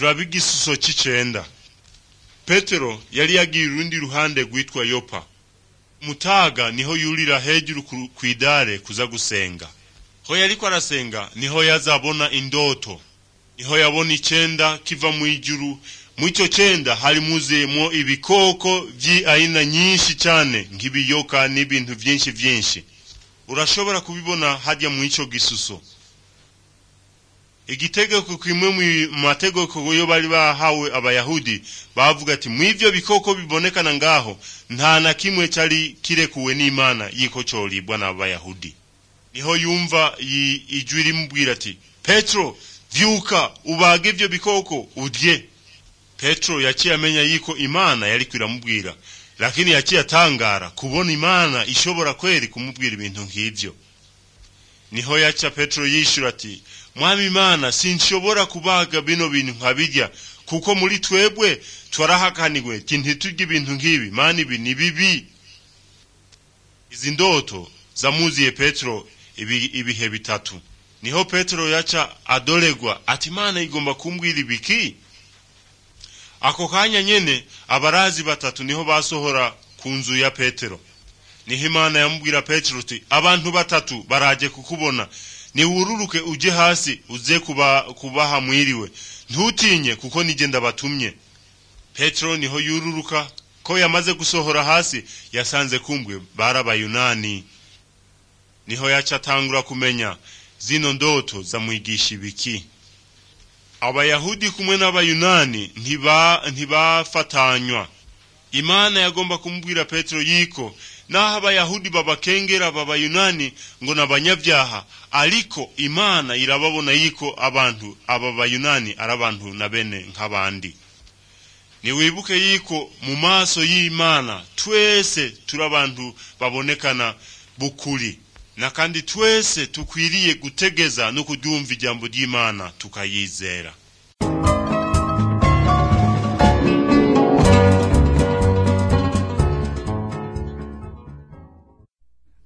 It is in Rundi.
turaba igisuso c'icenda petero yari yagiye urundi ruhande rwitwa yopa mutaga niho yurira hejuru ku- kw'idare kuza gusenga ho yariko arasenga niho yazabona indoto niho yabona icenda kiva mu ijuru mw'ico cenda hari muzuyemwo ibikoko vy'aina nyinshi cane nk'ibiyoka n'ibintu vyinshi vyinshi urashobora kubibona harya mw'ico gisuso igitegeko kimwe mu mategeko yo bari bahawe abayahudi bavuga ati mw'ivyo bikoko bibonekana ngaho nta na kimwe cari kirekuwe n'imana yiko coribwa n'abayahudi niho yumva yi- ijwi rimubwira ati petero vyuka ubage ivyo bikoko udye petero yaciye amenya yiko imana yariko iramubwira lakini yaciye atangara kubona imana ishobora kweri kumubwira ibintu nk'ivyo niho yaca petero yishura ati mwami imana sinshobora kubaga bino bintu nkabirya kuko muri twebwe twarahakanirwe ti ntiturye ibintu nk'ibi mana ibi ni bibi izi ndoto zamuziye petero ibi, ibihe bitatu niho petero yaca adoregwa ati imana igomba kumbwira ibiki ako kanya nyene abarazi batatu niho basohora ku nzu ya petero niho imana yamubwira petero uti abantu batatu baraje kukubona niwururuke uje hasi uze kuba, kubaha mwiriwe ntutinye kuko nije ndabatumye petero niho yururuka ko yamaze gusohora hasi yasanze kumbwe bari abayunani niho yaca atangura kumenya zino ndoto zamwigisha ibiki abayahudi kumwe n'abayunani ntiba ntibafatanywa imana yagomba kumubwira petero yiko naho abayahudi babakengera babayunani ngo n'abanyabyaha ariko imana irababona yiko abantu aba bayunani ari abantu na bene nk'abandi niwibuke yiko mu maso y'imana twese turi abantu babonekana bukuri na kandi twese tukwiriye gutegeza no kudyumva ijambo ry'imana tukayizera